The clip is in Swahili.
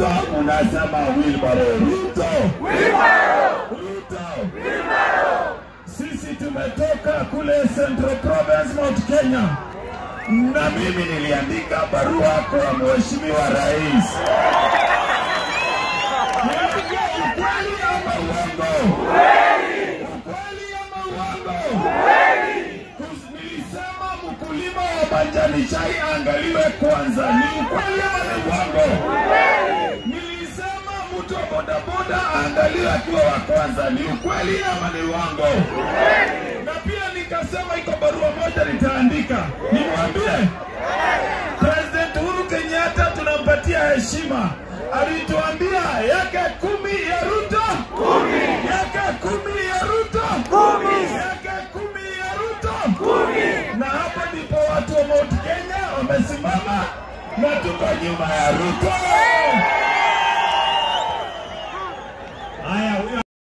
Ruto unasema Wilbaro. Ruto. Ruto. Sisi tumetoka kule Central Province Mount Kenya, na mimi niliandika barua kwa Mheshimiwa Rais. Niambie ukweli ama uongo? Ukweli ama uongo? Kus- Nilisema mkulima wa majani chai angaliwe kwanza. Ni ukweli ama ni uongo? Nilisema mtu wa bodaboda aangaliwe akiwa wa kwanza. Ni ukweli ama ni uongo? Na pia nikasema iko barua moja nitaandika, nimwambie President Uhuru Kenyatta tunampatia heshima. Alituambia yake kumi ya Ruto, kumi yake kumi ya Ruto, kumi yake kumi ya Ruto, kumi. Na hapa ndipo watu wa Mount Kenya wamesimama na tuko nyuma ya Ruto.